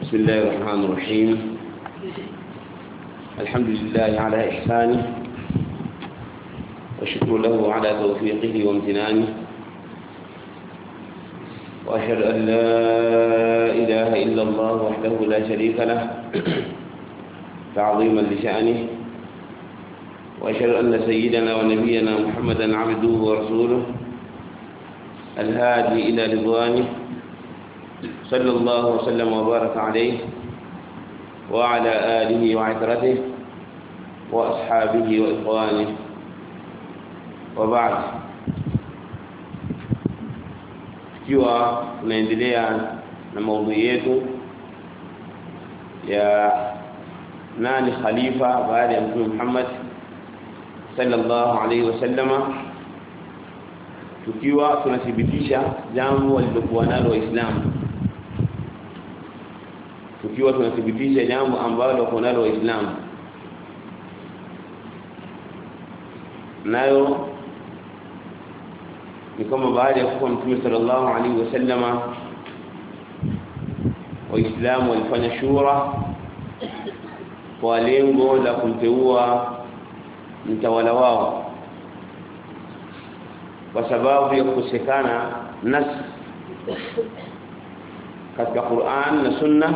بسم الله الرحمن الرحيم الحمد لله على إحسانه وشكر له على توفيقه وامتنانه وأشهد أن لا إله إلا الله وحده لا شريك له تعظيما لشأنه وأشهد أن سيدنا ونبينا محمدا عبده ورسوله الهادي إلى رضوانه صلى الله وسلم وبارك عليه وعلى آله وعترته وأصحابه وإخوانه وبعد tukiwa tunaendelea na maudhui yetu ya nani khalifa baada ya mtume Muhammad sallallahu alaihi wasallama tukiwa tunathibitisha jambo walilokuwa nalo waislamu tukiwa tunathibitisha jambo ambalo wako nalo waislamu nayo ni kama baada ya kufa mtume sallallahu alaihi wasallama waislamu walifanya shura kwa lengo la kumteua mtawala wao kwa sababu ya kukosekana nas katika Qur'an na Sunna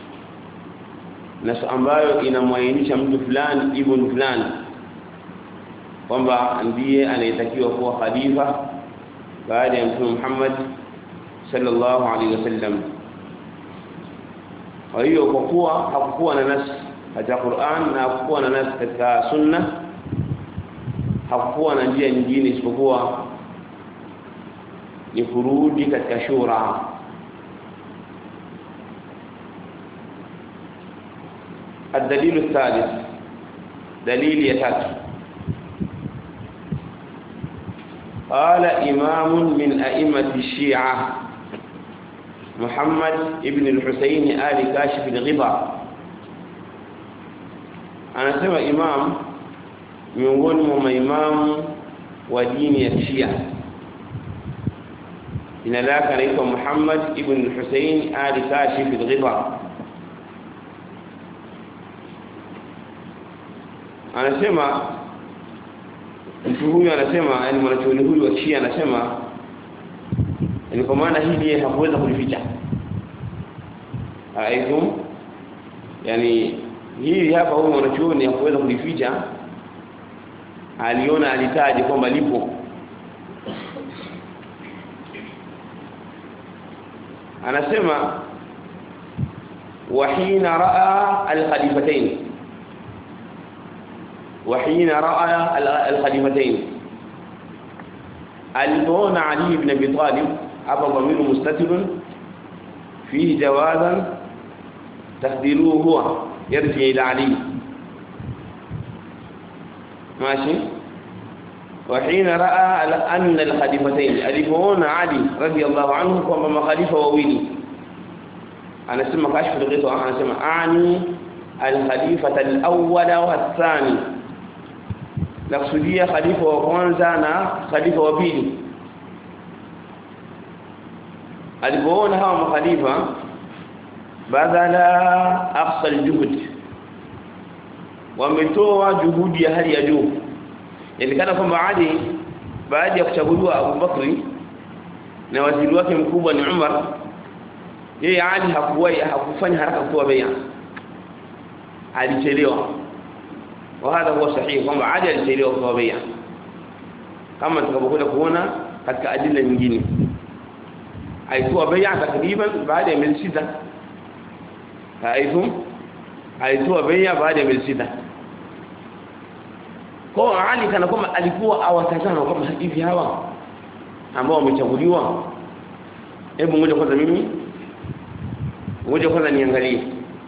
nas ambayo inamwainisha mtu fulani ibn fulani kwamba ndiye anayetakiwa kuwa khalifa baada ya mtume Muhammad sallallahu alaihi wasallam kwa hiyo kwa kuwa hakukuwa na nas katika Qur'an na hakukuwa na nas katika Sunna hakukuwa na njia nyingine isipokuwa ni kurudi katika shura الدليل الثالث دليل يتات قال إمام من أئمة الشيعة محمد ابن الحسين آل كاشف الغبا أنا سمع إمام miongoni mwa maimamu wa dini ya Shia jina lake anaitwa Muhammad ibn Hussein Ali Kashif al-Ghita anasema mtu huyu anasema yani mwanachuoni huyu wa Shia anasema ni kwa maana hili hakuweza kulificha aikum yani hili hapa huyu mwanachuoni hakuweza kulificha aliona alitaji kwamba lipo anasema wahina raa alkhalifatayn wahina raa alkhalifatayn alipoona ali ibn abi talib hapa dhamiru mustatirun fihi jawazan taqdiruhu huwa yarji ila ali ماشي وحين راى ان الخليفتين الفون علي رضي الله عنه كما خليفه وويلي انا اسمع كشف الغيث انا اسمع اعني الخليفه الاول والثاني نقصديه خليفه وكwanza na khalifa wa pili alipoona hawa makhalifa badala aqsa aljuhd wametoa juhudi ya hali ya juu inaonekana kwamba Ali baada ya kuchaguliwa Abu Bakri na waziri wake mkubwa ni Umar yeye Ali hakuwahi hakufanya haraka kutoa bai'a alichelewa وهذا هو صحيح kwamba Ali alichelewa kutoa bai'a kama tutakapokuja kuona katika adila nyingine alitoa bai'a takriban baada ya miezi sita haidhum alitoa bai'a baada ya miezi sita kwa Ali kana kwamba alikuwa awatazama kama hivi hawa ambao wamechaguliwa hebu ngoja kwanza mimi ngoja kwanza niangalie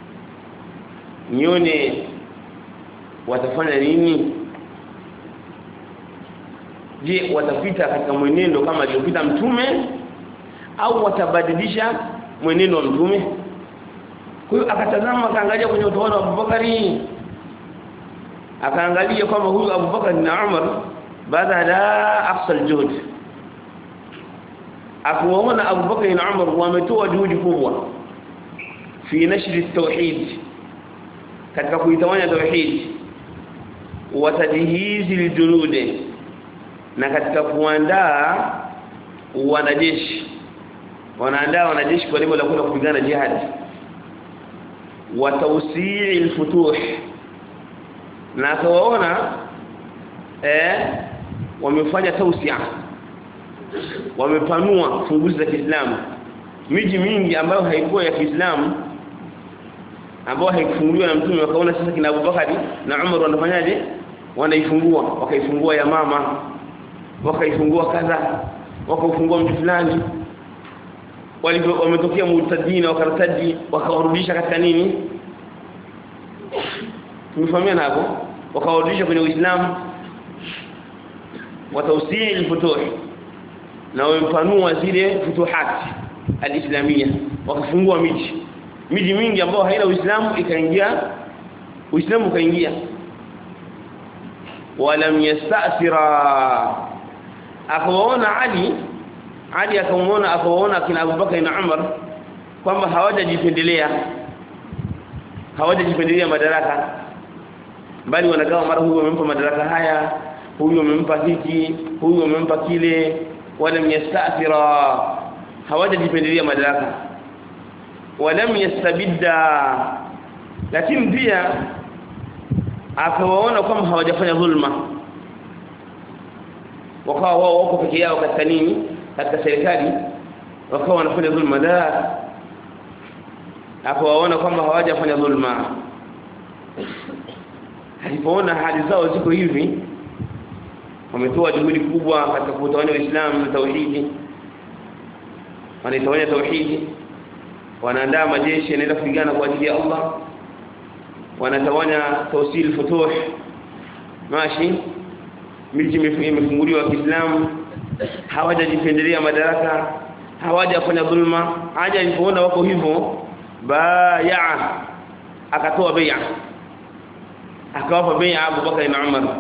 nione watafanya nini je watapita katika mwenendo kama aliyopita mtume au watabadilisha mwenendo wa mtume kwa hiyo akatazama akaangalia kwenye utawala wa Abubakari akaangalia kwamba huyu Abubakar na Umar baada la aqsal juhud akuwaona Abubakar na Umar wametoa juhudi kubwa fi nashri at-tauhid katika kuitawanya tauhid wa tadhihizi al-junud na katika kuandaa wanajeshi wanaandaa wanajeshi kwa lengo la kwenda kupigana jihad wa tawsi'i al-futuh na akawaona eh wamefanya tausia wamepanua funguzi za Kiislamu miji mingi ambayo haikuwa ya Kiislamu ambayo haikufunguliwa na mtume wakaona sasa kina Abubakari na Umar wanafanyaje wanaifungua wakaifungua ya mama wakaifungua kadha wakaufungua mji fulani walivyo wametokea mutadina wakartadi wakawarudisha katika nini tumefahamiana hapo wakawarudisha kwenye Uislamu watawsii al-futuh na wampanua zile futuhat al-islamia wakafungua miji miji mingi ambayo haina Uislamu ikaingia Uislamu ukaingia walam yastasira akawaona Ali Ali akamuona akawaona kina Abubakar na Umar kwamba hawajajipendelea hawajajipendelea madaraka bali wanagawa mara huyu wamempa madaraka haya huyu wamempa hiki huyu wamempa kile walam yastathira hawajajipendelea madaraka walam yastabidda lakini pia akawaona kwamba hawajafanya dhulma wakawa wao wako peke yao katika nini katika serikali wakawa wanafanya dhulma la akawaona kwamba hawajafanya dhulma alipoona hali zao ziko hivi wametoa juhudi kubwa katika kutawanya Uislamu na tauhidi wanaitawanya tauhidi wanaandaa majeshi yanaenda kupigana kwa ajili ya Allah wanatawanya tawsil futuh mashi miji imefunguliwa Kiislamu hawajajipendelea madaraka hawajafanya dhulma haja alipoona wako hivyo baya akatoa bai'a akawapa bai'a Abu Bakar na Umar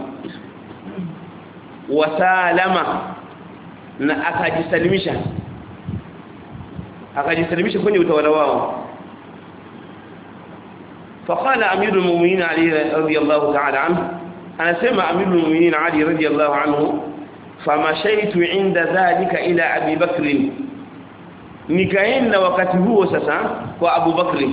wasalama na akajisalimisha akajisalimisha kwenye utawala wao فقال امير المؤمنين علي رضي الله تعالى عنه انا سمع امير المؤمنين علي رضي الله عنه فمشيت عند ذلك الى ابي بكر nikaenda wakati huo sasa kwa Abu Bakri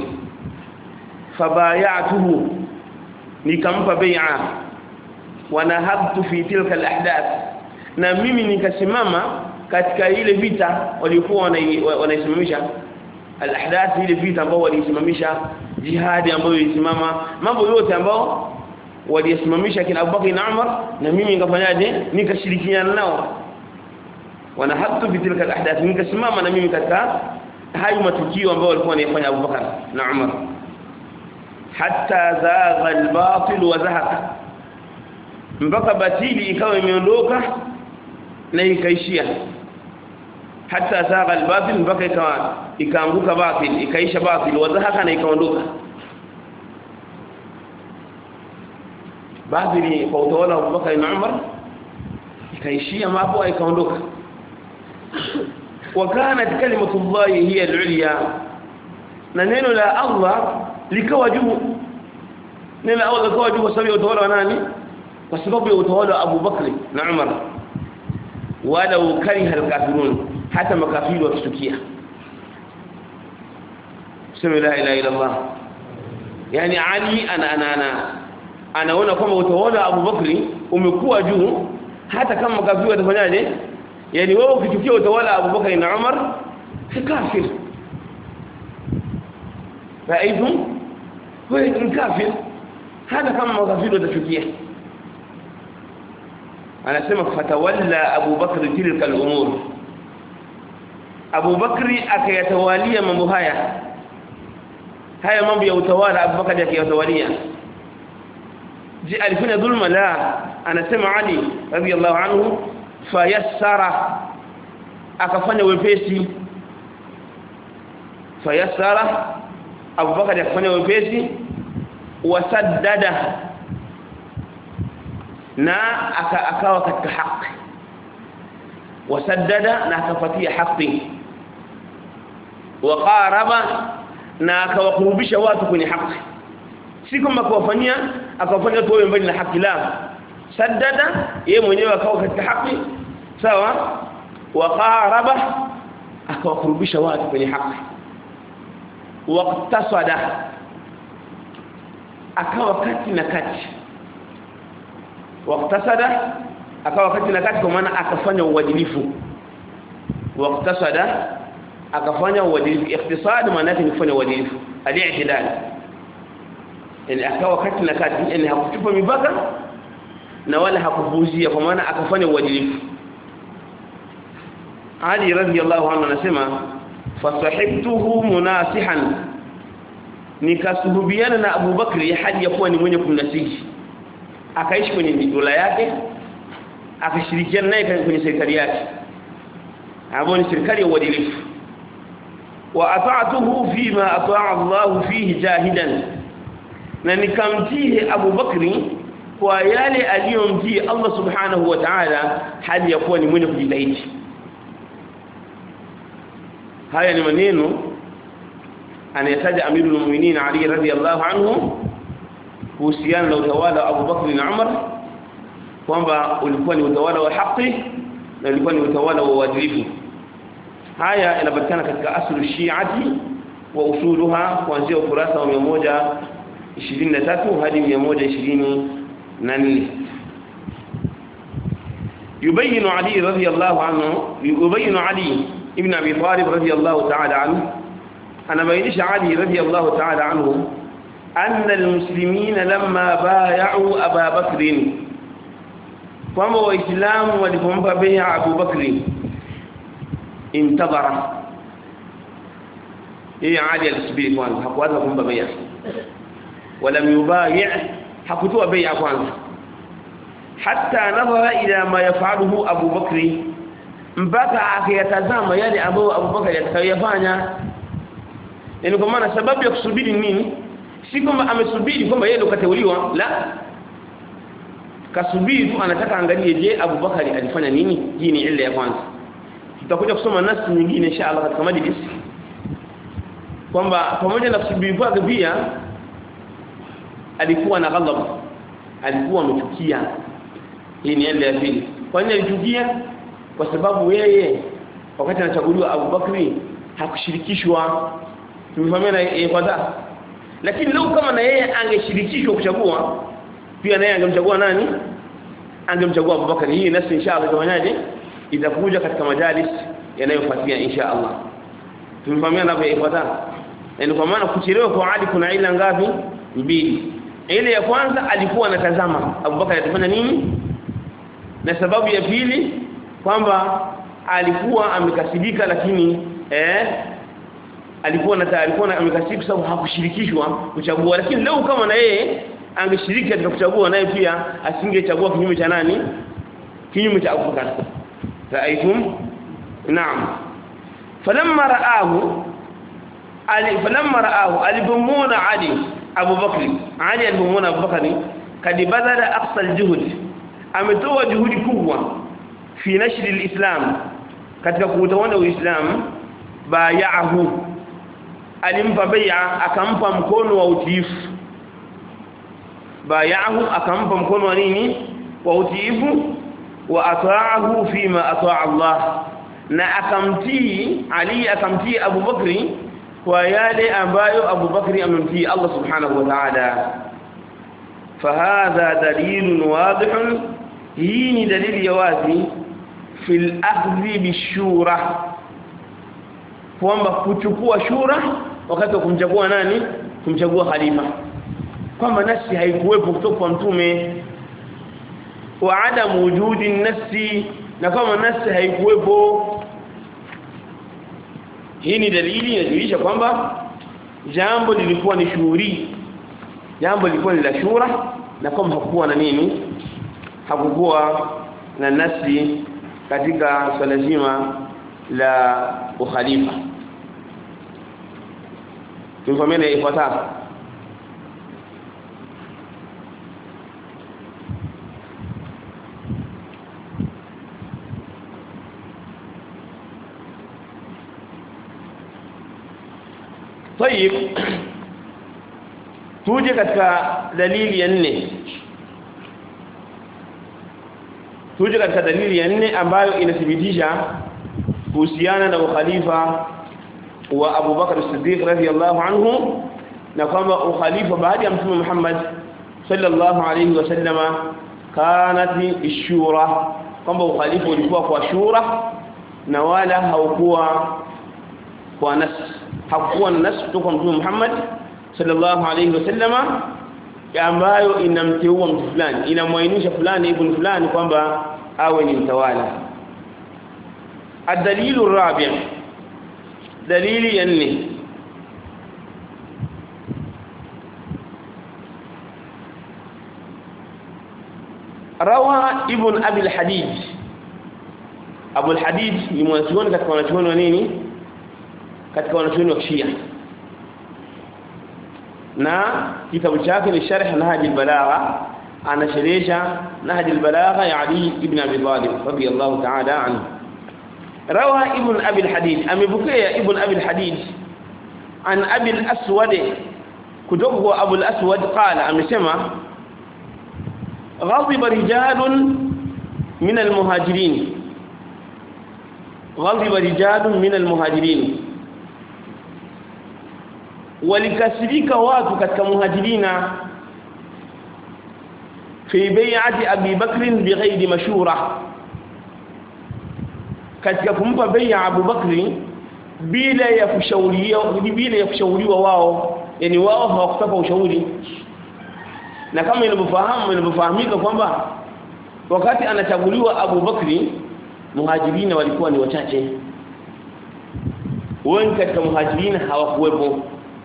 fabayatuhu nikampa bai'a wanahabtu fi tilka alahdath na mimi nikasimama katika ile vita waliokuwa wanaisimamisha alahdath ile vita ambao walisimamisha jihadi ambayo ilisimama mambo yote ambao walisimamisha kina Abubakar na Umar na mimi nikafanyaje nikashirikiana nao wanahabtu fi tilka alahdath nikasimama na mimi katika hayo matukio ambayo walikuwa wanayafanya Abubakar na Umar hatta zagha albatil wa zahaqa mpaka batili ikawa imeondoka na ikaishia hata zaga albatil mpaka ikawa ikaanguka batil ikaisha batil wadhahaka na ikaondoka batili kwa utawala wa Abubakar na Umar ikaishia hapo ikaondoka وكانت كلمه الله هي العليا na neno la Allah likawa juu neno la Allah likawa juu kwa sababu ya utawala wa nani kwa sababu ya utawala wa Abu Bakri na Umar wala ukariha alkafirun hata makafiri wakitukia sema la ilaha illa Allah yani Ali ana ana ana anaona kwamba utawala wa Abu Bakri umekuwa juu hata kama makafiri watafanyaje yani wewe ukitukia utawala wa Abu Bakri na Umar si kafir faidhum wewe ni kafir hata kama makafiri watachukia anasema fatawalla Abu Bakr tilka al-umur Abu Bakri akayatawalia mambo haya haya mambo ya utawala Abu Bakr akayatawalia je alifanya dhulma la anasema Ali radiyallahu anhu fayassara akafanya wepesi fayassara Abu Bakr akafanya wepesi wasaddada na akawa katika haki wasaddada na akafatia haki waqaraba na akawakurubisha watu kwenye haki si kama kuwafanyia akawafanya watu wawe mbali na haki la saddada yeye mwenyewe akawa katika haki sawa wa qaraba akawakurubisha watu kwenye haki waqtasada akawa kati na kati waqtasada akawa kati na kati kwa maana akafanya uadilifu waqtasada akafanya uadilifu ikhtisad maana yake ni kufanya uadilifu al-i'tidal yani akawa kati na kati yani hakuchupa mipaka na wala hakuvuzia kwa maana akafanya uadilifu Ali radhiyallahu anhu anasema fasahibtuhu munasihan nikasuhubiana na Abu Bakri hadi ya kuwa ni mwenye kumnasihi akaishi kwenye dola yake akashirikiana naye kwenye serikali yake ambayo ni serikali ya uadilifu wa ata'tuhu fima ata'a Allah fihi jahidan na nikamtii Abu Bakri kwa yale aliyomtii Allah subhanahu wa ta'ala hali ya kuwa ni mwenye kujitahidi haya ni maneno anayataja amirul mu'minin Ali radhiyallahu anhu kuhusiana na utawala wa Abu Bakr na Umar kwamba ulikuwa ni utawala wa haki na ulikuwa ni utawala wa uadilifu haya yanapatikana katika aslu shi'ati wa usuluha kuanzia ukurasa wa 123 hadi 124 يبين علي رضي الله عنه يبين علي ابن ابي طالب رضي الله تعالى عنه انا بينش علي رضي الله تعالى عنه أن المسلمين لما بايعوا أبا بكر kwamba waislamu walipompa bai'a Abu Bakri intadhara yeye Ali alisubiri kwanza hakuanza kumpa bai'a wala yubai' hakutoa bai'a kwanza hatta nadhara ila ma yafaluhu Abu Bakri mpaka akiyatazama yale ambayo Abu Bakari atakayofanya yani kwa maana sababu ya kusubiri nini si kwamba amesubiri kwamba yeye ndo kateuliwa la kasubiri tu anataka angalie je Abu Bakari alifanya nini hii ni ile ya kwanza tutakuja kusoma nasi nyingine inshallah katika majlis kwamba pamoja na kusubiri kwake pia alikuwa na ghadhab alikuwa amechukia hii ni ile ya pili kwa nini alichukia kwa sababu yeye wakati anachaguliwa Abu Bakri hakushirikishwa tumefahamiana yeye kwanza lakini leo kama na yeye angeshirikishwa kuchagua pia naye angemchagua nani angemchagua Abu Bakar hii nasi inshallah itafanyaje itakuja katika majalis yanayofuatia inshallah tumefahamiana hapo ifuata yani kwa maana kuchelewa kwa Ali kuna ila ngapi mbili ile ya kwanza alikuwa anatazama Abu Bakar atafanya nini na sababu ya pili kwamba alikuwa amekasibika lakini eh alikuwa na alikuwa amekasibika sababu hakushirikishwa kuchagua lakini leo kama na yeye angeshiriki katika kuchagua naye pia asingechagua kinyume cha nani kinyume cha Abu Bakar raaitum naam falamma raahu ali falamma raahu alibumuna ali Abu Bakr ali alibumuna Abu Bakr kad badala aqsa aljuhud ametoa juhudi kubwa fi nashri alislam katika kuutawala uislamu bayahu alimpa bai'a akampa mkono wa utiifu bayahu akampa mkono wa nini wa utiifu wa ata'ahu fima ata'a Allah na akamtii Ali akamtii Abu Bakri kwa yale ambayo Abu Bakri amemtii Allah subhanahu wa ta'ala fahadha dalilun wadih hii ni dalili ya wazi fil akhdhi bishura kwamba kuchukua shura wakati wa kumchagua nani kumchagua khalifa kwamba nafsi haikuwepo kutoka kwa mtume wa adam wujudi nafsi na kama nafsi haikuwepo hii ni dalili inajulisha kwamba jambo lilikuwa ni shuhuri jambo lilikuwa ni la shura na kama hakuwa na nini hakukuwa na nafsi katika swala zima la ukhalifa tumfahamiane ifuatayo طيب tuje katika dalili ya nne tuje katika dalili ya nne ambayo inathibitisha kuhusiana na ukhalifa wa Abu Bakar as-Siddiq radhiyallahu anhu na kwamba ukhalifa baada ya Mtume Muhammad sallallahu alayhi wasallama kanat ishura kwamba ukhalifa ulikuwa kwa shura na wala haukuwa kwa nas hakuwa na nas kutoka Mtume Muhammad sallallahu alayhi wasallama ambayo inamteua mtu fulani inamwainisha fulani ibn fulani kwamba awe ni mtawala الدليل الرابع دليل يني روى ابن ابي الحديد ابو الحديد ni mwanachuoni katika wanachuoni wa nini katika wanachuoni wa Shia na kitabu chake ni sharh nahj al-balagha anasherehesha nahj al-balagha ya Ali ibn Abi Talib radiyallahu ta'ala anhu روى ابن أبي الحديد أم بكي ابن أبي الحديد عن أبي الأسود كتبه أبو الأسود قال أم سمع غضب رجال من المهاجرين غضب رجال من المهاجرين ولكسرك واتك كمهاجرين في بيعة أبي بكر بغير مشورة katika kumpa bai'a Abu Bakri bila ya kushauriwa bila ya kushauriwa wao yani wao hawakutaka ushauri na kama inavyofahamu inavyofahamika kwamba wakati anachaguliwa Abu Bakri muhajirina walikuwa ni wachache wengi katika muhajirina hawakuwepo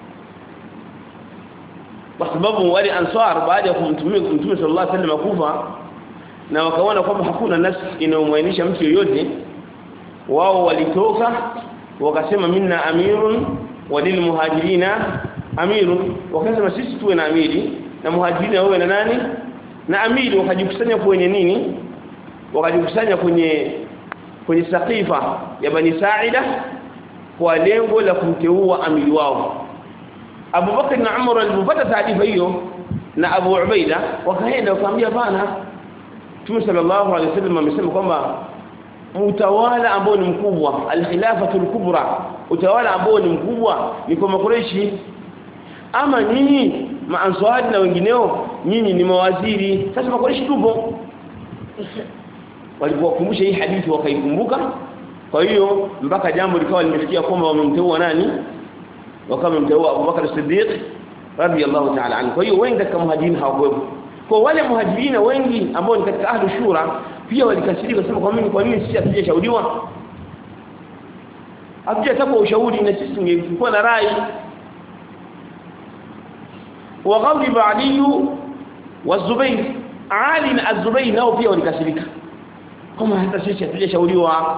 kwa sababu wale ansar baada ya kumtumia mtume sallallahu alaihi wasallam kufa na wakaona kwamba hakuna nasi inayomwainisha mtu yoyote wao walitoka wakasema minna amirun walil muhajirina amirun wakasema sisi tuwe na amiri na muhajirina wawe na nani na amiri wakajikusanya kwenye nini wakajikusanya kwenye kwenye saqifa ya bani saida kwa lengo la kumteua amiri wao Abu Bakar na Umar walipopata taarifa hiyo na Abu Ubaida wakaenda wakamwambia bana Mtume sallallahu alaihi wasallam amesema kwamba utawala ambao ni mkubwa al-khilafatul kubra utawala ambao ni mkubwa ni kwa makureishi ama nyinyi maanswari na wengineo nyinyi ni mawaziri sasa makureishi tupo walipokumbusha hii hadithi wakaikumbuka kwa hiyo mpaka jambo likawa limefikia kwamba wamemteua nani wakawa wamemteua Abu Bakar Siddiq radiyallahu ta'ala anhu kwa hiyo wengi katika muhajirin hawakuwepo kwa wale muhajirina wengi ambao ni katika ahlu shura pia walikasirika kusema kwa nini kwa nini sisi hatujashauriwa hatujataka ushauri na sisi tungekuwa na rai wa ghadiba Ali wa Zubair Ali na Az-Zubair nao pia walikasirika kama hata sisi hatujashauriwa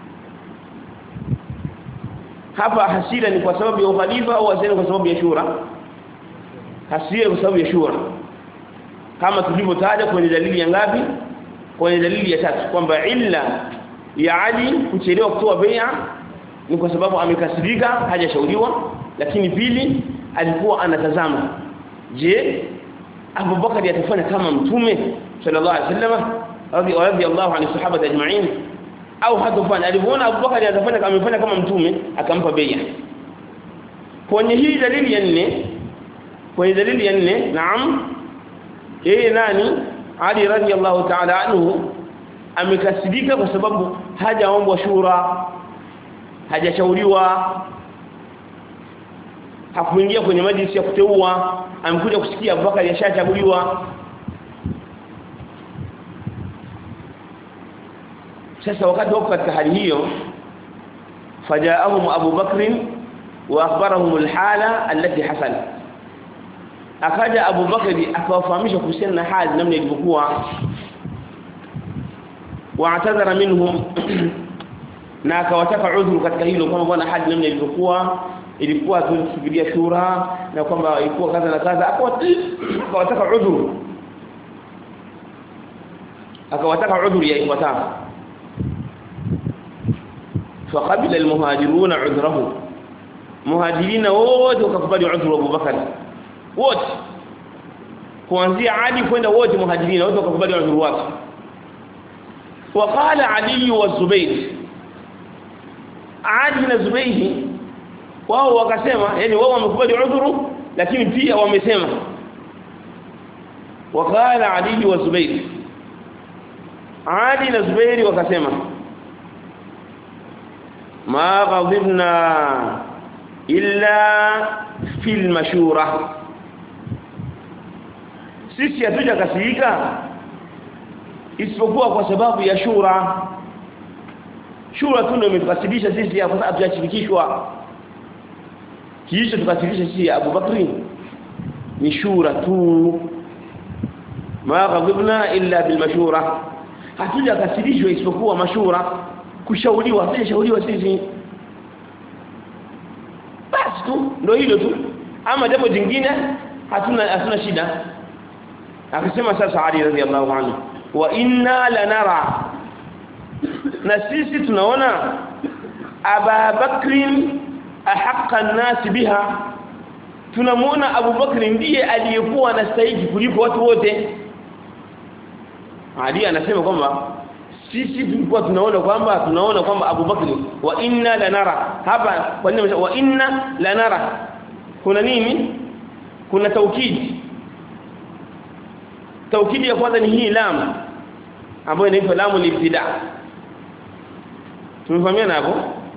hapa hasira ni kwa sababu ya ukhalifa au hasira kwa sababu ya shura hasira kwa sababu ya shura kama tulivyotaja kwenye dalili ya ngapi kwenye dalili ya tatu kwamba illa ya Ali kuchelewa kutoa bai'a ni kwa sababu amekasirika hajashauriwa lakini pili alikuwa anatazama je Abu Bakar atafanya kama mtume sallallahu alaihi wasallam radiyallahu anhu sahaba ajma'in au hatofanya alipoona Abu Bakar atafanya kama amefanya kama mtume akampa bai'a kwenye hii dalili ya nne kwenye dalili ya nne naam yeye nani Ali radhiallahu ta'ala anhu amekasirika kwa sababu hajaombwa shura hajashauriwa hakuingia kwenye majlisi ya kuteua amekuja kusikia Abubakar yashachaguliwa sasa wakati wako katika hali hiyo fajaahum Abu Bakr wa akhbarahum alhala allati hasalat akaja Abu Bakari akawafahamisha kuhusiana na hali namna ilivyokuwa waatadhara minhum na akawataka udhuru katika hilo kwamba bwana hali namna ilivyokuwa ilikuwa tusubiria shura na kwamba ilikuwa kadha na kadha akawataka udhuru akawataka udhuru ya ifuatayo فقبل المهاجرون عذره muhajirina wote wakakubali udhuru wa Abubakar wote kuanzia Ali kwenda wote muhajirina wote wakakubali udhuru wake وقال علي والزبير Ali na Zubayhi wao wakasema yani wao wamekubali udhuru lakini pia wamesema wakala Ali wa Zubayr Ali na Zubayr wakasema ma ghadibna illa fil mashura sisi hatuja kasirika isipokuwa kwa sababu ya shura shura tu ndio imetukasirisha sisi kwa sababu tuyashirikishwa kisha tukasirisha sisi Abu Bakri ni shura tu ma ghadibna illa bil mashura hatuja kasirishwa isipokuwa mashura kushauriwa hatujashauriwa sisi basi tu ndio hilo tu ama jambo jingine hatuna hatuna shida akisema sasa Ali radhiallahu anhu wa inna lanara na sisi tunaona Aba Bakrin ahaqqa an-nas biha tunamuona Abu Bakr ndiye aliyekuwa anastahili kuliko watu wote Ali anasema kwamba sisi tulikuwa tunaona kwamba tunaona kwamba Abu Bakr wa inna lanara hapa kwa nini wa inna lanara kuna nini kuna taukidi taukidi ya kwanza ni hii lam ambayo inaitwa lamu libtida tumefahamiana hapo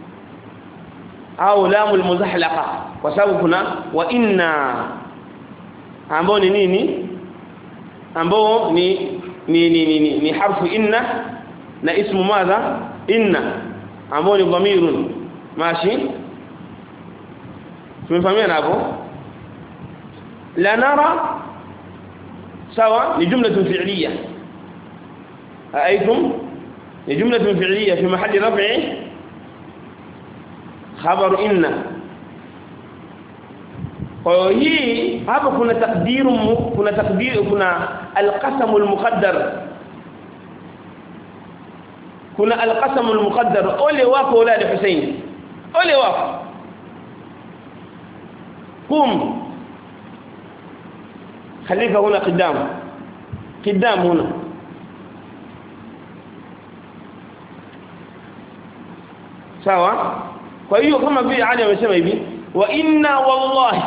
au lamu almuzahlaqa kwa sababu kuna wa inna ambao ni nini ambao ni ni ni, ni, ni, ni harfu inna na ismu madha inna ambao ni dhamirun mashi tumefahamiana hapo la nara sawa ni jumla fi'liya aaitum ni jumla fi'liya fi mahalli raf'i khabar inna kwa hii hapa kuna takdiru kuna takdiru kuna alqasam almuqaddar kuna alqasam almuqaddar ole wako wala Hussein ole wako kum خليك هنا قدام قدام هنا sawa kwa hiyo kama vile Ali amesema hivi wa inna wallahi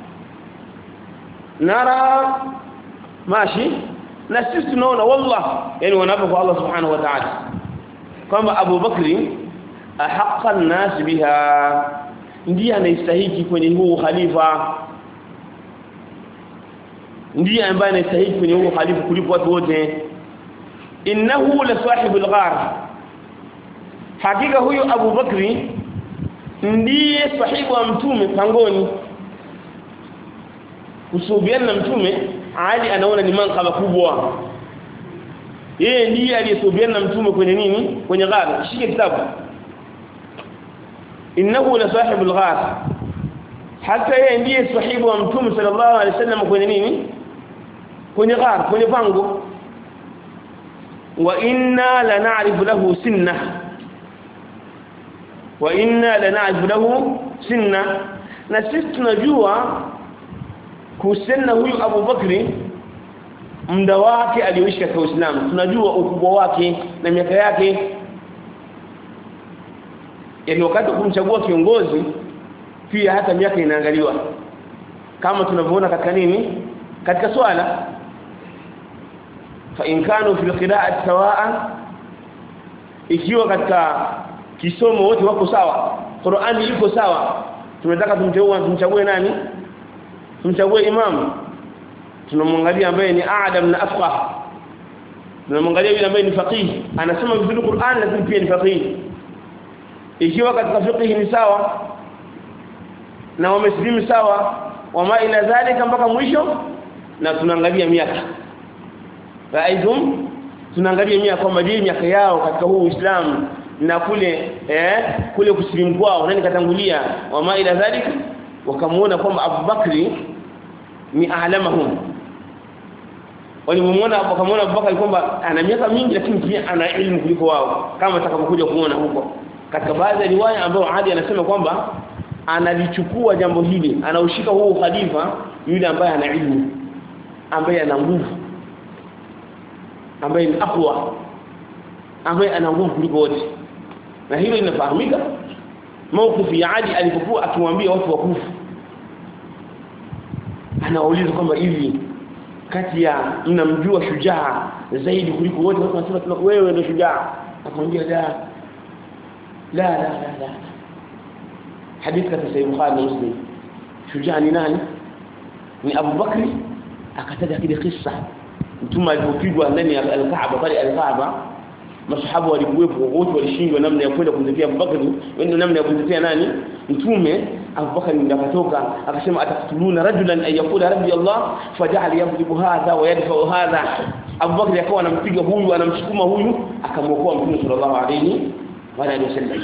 nara mashi na sisi tunaona wallah yani wanapo kwa Allah subhanahu wa ta'ala kwamba Abu Bakri ahaqqa an-nas biha ndiye anastahili kwenye huu khalifa ndiye ambaye anastahili kwenye huu khalifa kuliko watu wote innahu la sahibul ghar hakika huyo Abu Bakri ndiye sahibu wa mtume pangoni kusubiana na mtume Ali anaona ni mankaba kubwa yeye ndiye aliyesubiana na mtume kwenye nini kwenye ghar shike kitabu innahu la sahibul ghar hata yeye ndiye sahibu wa mtume sallallahu alaihi wasallam kwenye nini kwenye ghar kwenye pango wa inna la na'rifu lahu sinna wa inna la na'rifu lahu sinna na sisi tunajua kuhusiana huyu Abu Bakri muda wake alioishi katika Uislamu tunajua ukubwa wake na miaka yake yani wakati kumchagua kiongozi pia hata miaka inaangaliwa kama tunavyoona katika nini katika swala fa in kanu fil qira'ati sawa'an ikiwa katika kisomo wote wako sawa Qur'ani iko sawa tunataka tumteue tumchague nani tumchague imam tunamwangalia ambaye ni a'lam na afqah tunamwangalia yule ambaye ni faqih anasema vizuri Qur'an lakini pia ni faqih ikiwa katika fiqh ni sawa na wamesilimu sawa wama ila dhalika mpaka mwisho na tunaangalia miaka raidum tunaangalia miaka kwamba je miaka yao katika huu Uislamu na kule eh kule kusilimu kwao nani katangulia wama ila dhalika wakamuona kwamba Abu Bakri ni aalamahum walimuona wakamuona Abu Bakri kwamba ana miaka mingi lakini pia ana elimu kuliko wao kama atakapokuja kuona huko katika baadhi ya riwaya ambayo Ali anasema kwamba analichukua jambo hili anaushika huu khalifa yule ambaye ana ilmu ambaye ana nguvu ambaye ni aqwa ambaye ana nguvu kuliko wote na hilo linafahamika mawkifu ya Ali alipokuwa akiwaambia watu wakufu anauliza kwamba hivi kati ya mnamjua shujaa zaidi kuliko wote watu wanasema wewe ndio shujaa akamwambia la la la la la hadithi katika sahih bukhari na muslim shujaa ni nani ni Abu Bakri akataja kile kisa mtume alipopigwa ndani ya al-Kaaba pale al-Kaaba masahaba walikuwepo wote walishindwa namna ya kwenda kumtetea Abu Bakr wende namna ya kumtetea nani mtume Abu Bakr ndiye akatoka akasema atakutuluna rajulan ay yaqula rabbi Allah faja'al yadribu hadha wa yadfa'u hadha Abu Bakr akawa anampiga huyu anamsukuma huyu akamwokoa mtume sallallahu alayhi wa alihi wasallam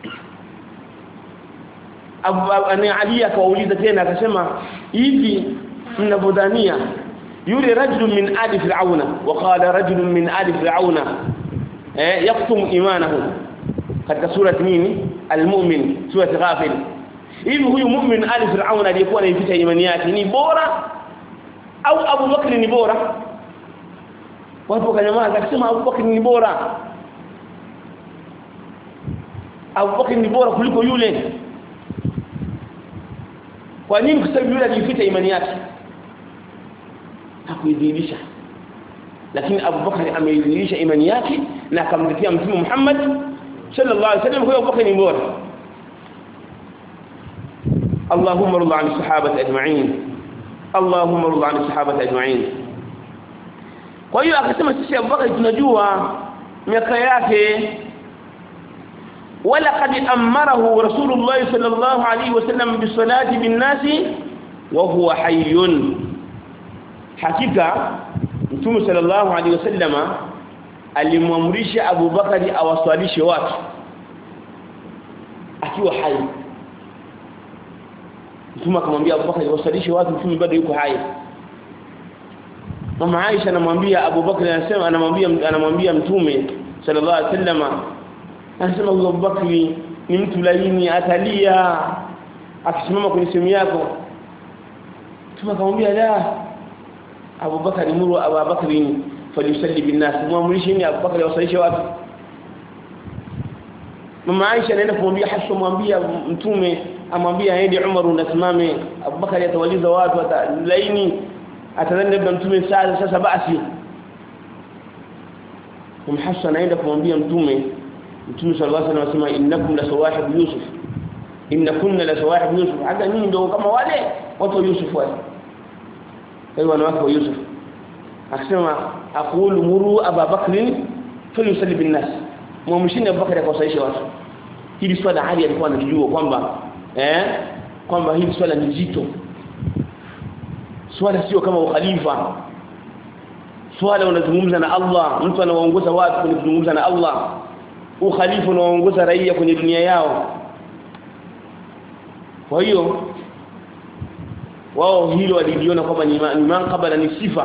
Abu Ali akawauliza tena akasema hivi mnavodhania yule rajulun min ali fir'auna wa qala rajulun min ali fir'auna eh yaktum imanahu katika sura nini almu'min sura ghafir hivi huyu mu'min ali fir'auna aliyekuwa anaificha imani yake ni bora au Abu Bakr ni bora watu wakanyamaza akasema Abu Bakr ni bora Abu Bakr ni bora kuliko yule kwa nini kwa sababu yule alificha imani yake hakuidhihirisha lakini Abu Bakar ameidhihirisha imani yake na akamtetea mtume Muhammad sallallahu alaihi wasallam huyo Abu Bakar ni bora اللهم ارض عن الصحابه اجمعين اللهم ارض عن الصحابه اجمعين kwa hiyo akasema sisi Abu Bakar tunajua miaka yake ولقد امره رسول الله صلى الله عليه وسلم بالصلاه بالناس وهو حي hakika mtume sallallahu alaihi wasallama alimwamrisha Abu Bakari awaswalishe watu akiwa hai mtume akamwambia Abu Bakari awaswalishe watu mtume bado yuko hai mama Aisha anamwambia Abu Bakari anasema anamwambia anamwambia mtume sallallahu alaihi wasallama anasema Abu Bakari ni mtu laini atalia akisimama kwenye sehemu yako mtume akamwambia la Abu Bakar muru Abu Bakar falisalli bin nas muamrishi ni Abu Bakar wasalishe watu mama Aisha anaenda kumwambia Hafsa mwambia mtume amwambia aende Umar unasimame Abu Bakar atawaliza watu atalaini atadhani labda mtume sasa sasa basi Mama Hafsa anaenda kumwambia mtume mtume sallallahu alaihi wasallam anasema innakum la sawahib yusuf innakunna la sawahib yusuf hata nyinyi ndio kama wale watu wa Yusuf wale kwa wanawake wa Yusuf akasema aqulu muru Abu Bakr falyusalli bin nas muamshini Abu Bakr akawasaisha watu hili swala hali alikuwa anajua kwamba eh kwamba hili swala ni zito swala sio kama ukhalifa swala unazungumza na Allah mtu anawaongoza watu kwenye kuzungumza na Allah ukhalifa unawaongoza raia kwenye dunia yao kwa hiyo wao hilo waliliona kwamba ni manqaba na ni sifa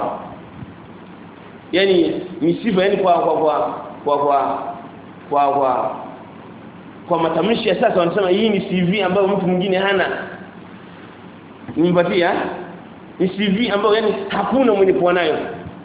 yani ni sifa yani kwa kwa kwa kwa kwa kwa, kwa, kwa matamshi ya sasa wanasema hii ni CV ambayo mtu mwingine hana nimpatia ni CV ambayo yani hakuna mwenye kuwa nayo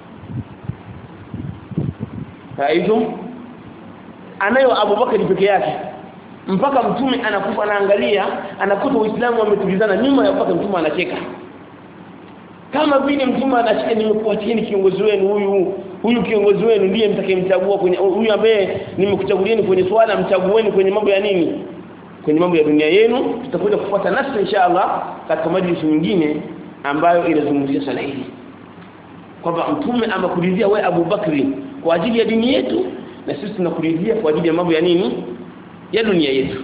haizo anayo Abubakar peke yake mpaka mtume anakufa anaangalia anakuta uislamu wametulizana nyuma ya mpaka mtume anacheka kama vile mtume anacheka nimekuacheni kiongozi wenu huyu huyu kiongozi wenu ndiye mtakayemchagua kwenye huyu ambaye nimekuchagulieni kwenye swala mchagueni kwenye mambo ya nini kwenye mambo ya dunia yenu tutakuja kufuata nafsi inshallah katika majlisi nyingine ambayo inazungumzia swala hili kwamba mtume amakuridhia we Abu Bakri kwa ajili ya dini yetu na sisi tunakuridhia kwa ajili ya mambo ya nini ya dunia yetu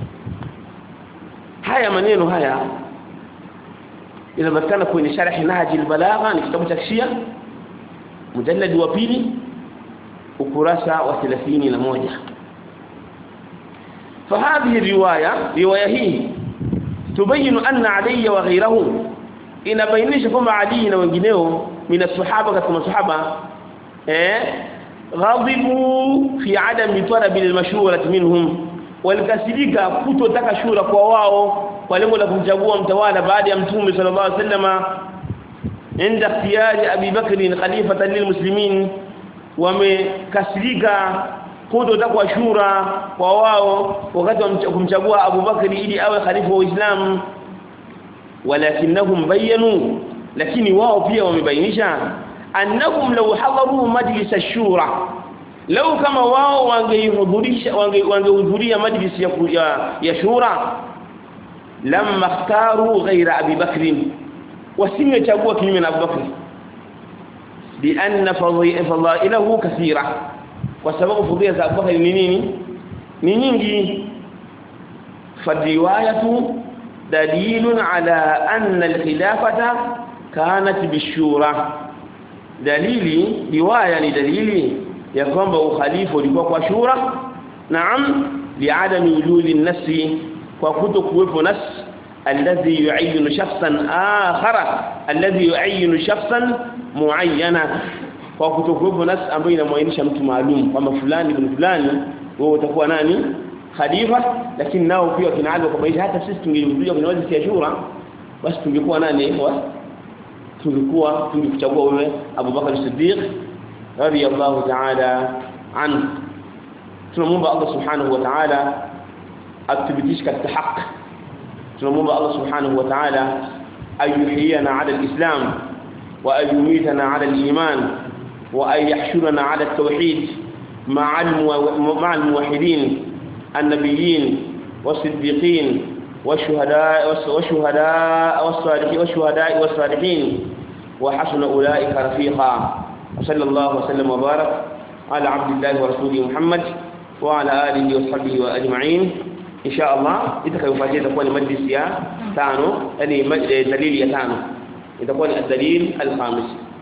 haya maneno haya yanapatikana kwenye sharh Nahji al-Balagha ni kitabu cha Shia mujallad wa pili ukurasa wa 31 فهذه الروايه روايه hii تبين أن علي وغيره inabainisha kwamba Ali na wengineo mina sahaba katika masahaba eh ghadibu fi adami talab al-mashurati minhum walikasirika kutotaka shura kwa wao kwa lengo la kumchagua mtawala baada ya mtume sallallahu alaihi wasallama inda ikhtiyari Abi Bakr khalifatan lilmuslimin wamekasirika kutotakwa shura kwa wao wakati wa kumchagua Abu Bakri ili awe khalifa wa Uislamu walakinnahum bayanu lakini wao pia wamebainisha annahum law hadaru majlis ash-shura law kama wao wangehudhurisha wangehudhuria majlis ya, ya, ya shura lamma ikhtaru ghayra Abi Bakr wasingechagua kinyume na Abu Bakr لأن فضائله كثيرة وسبب فضيلة أبو بكر ni nini ni nyingi فالرواية دليل على أن الخلافة كانت بالشورى دليل رواية ni dalili ya kwamba ukhalifa ulikuwa kwa shura naam liadami wujudi an-nass kwa kutokuwepo nas alladhi yu'ayyinu shakhsan akhara alladhi yu'ayyinu shakhsan muayyana kwa kutokuwepo nas ambayo inamwainisha mtu maalum kama fulani ibn fulani wewe utakuwa nani khalifa lakini nao pia kinaagwa kwa hata sisi tungekuja kwenye wazi ya shura basi tungekuwa nani wa tungekuwa tungekuchagua wewe Abu Bakar Siddiq radiyallahu ta'ala anhu tunamuomba Allah subhanahu wa ta'ala athibitishe katika haki tunamuomba Allah subhanahu wa ta'ala ayuhiyana 'ala al-islam وأن يميتنا على الإيمان وأن يحشرنا على التوحيد مع مع الموحدين النبيين والصديقين والشهداء والشهداء والصالحين والشهداء والصالحين وحسن أولئك رفيقا وصلى الله وسلم وبارك على عبد الله ورسوله محمد وعلى آله وصحبه وأجمعين إن شاء الله إذا كان يفاتي تكون مجلس يا تانو يعني دليل يا تانو itakuwa ni dalil al-khamis